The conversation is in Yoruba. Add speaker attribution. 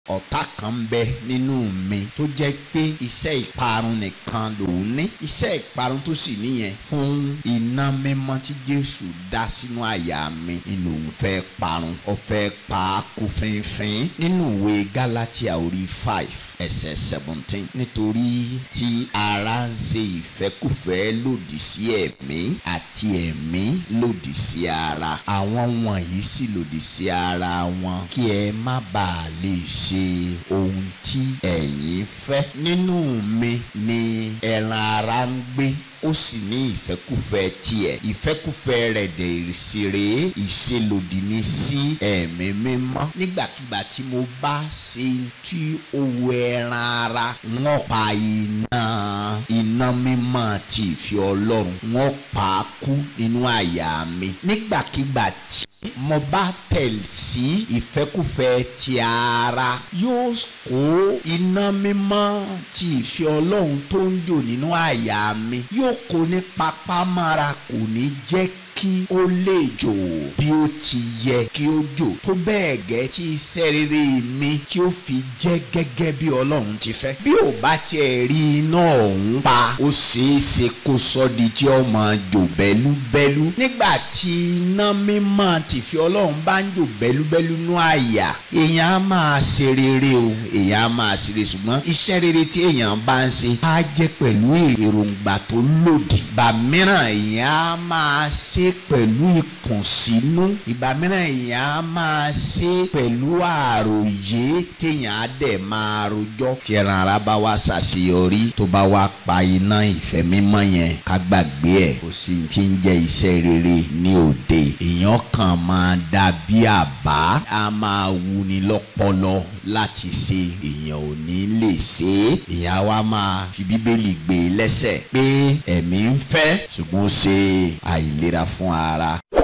Speaker 1: ọ̀tá kan ń bẹ nínú mi tó jẹ́ pé iṣẹ́ ìparun nìkan lòun ní iṣẹ́ ìparun tó sì níyẹn fún iná mímọ́ tí Jésù dá sínú àyà mi ni lòun fẹ́ parun ó fẹ́ pa á kú fínfín nínú ìwé Gálátíà orí five ẹsẹ̀ seventeen nítorí tí ara ń ṣe ìfẹ́kùfẹ́ lòdì sí ẹ̀mí àti ẹ̀mí lòdì sí ara àwọn wọ̀nyí sì lòdì sí ara wọn kí ẹ má bàa lè ṣe ohun tí ẹ̀yin fẹ́ nínú mi ni ẹran ara ń gbé ó sì ní ìfẹ́kùfẹ́ tiẹ̀ ìfẹ́kùfẹ́ rẹ̀ dẹ̀ ṣeré ìṣelòdì ní sí ẹ̀mí mímọ́ nígbàkigbà tí mo bá ṣe tí ó wo ẹran ara wọ́n pa iná iná mímọ́ ti ìfẹ́ ọlọ́run wọ́n pa á kú nínú àyà mi nígbàkigbà tí mo bá tẹ̀ sí ìfẹ́kùfẹ́ ti ara yóò kó iná mímọ́ ti ìfẹ́ ọlọ́run tó ń jò nínú àyà mi yóò kó ní papámára kò ní jẹ́ kí ó lè jò bí ó ti yẹ kí ó jò tó bẹ́ẹ̀ gẹ́ tí iṣẹ́ rere mi tí ó fi jẹ́ gẹ́gẹ́ bí ọlọ́run ti fẹ́. bí ò bá tiẹ̀ rí iná ọ̀hún pa ó ṣeé ṣe kó sọ di tí ó máa jò bẹ́lúbẹ́lú. nígbà tí iná mímọ́ ti fi ọlọ́run bá ń jò bẹ́lúbẹ́lú nú àyà èèyàn á máa ṣe rere o èèyàn á máa ṣe rere ṣùgbọ́n iṣẹ́ rere tí èèyàn bá ń ṣe á jẹ́ pẹ̀lú èròǹgbà tó lòdì. ìgbà mìíràn èèyàn á máa ṣe pẹ̀lú ìkùnsínú ìgbà mìíràn èèyàn á máa ṣe pẹ̀lú àròyé téèyàn á dẹ̀ máa rojọ́. tí ẹran ara bá wá ṣàṣeyọrí tó bá wá pa iná ìfẹ́ mímọ́ yẹn ká gbàgbé ẹ̀ kò sí ti ń jẹ́ iṣẹ́ rere ní òde èèyàn kan máa dà bí àbá á máa wuni lọ́pọlọ láti ṣe èèyàn ò ní lè ṣe é èèyàn wa máa fi bíbélì gbé lẹ́sẹ̀ pé ẹ̀mí ń fẹ́ ṣùgbọ́n ó ṣe àìlera fún ara.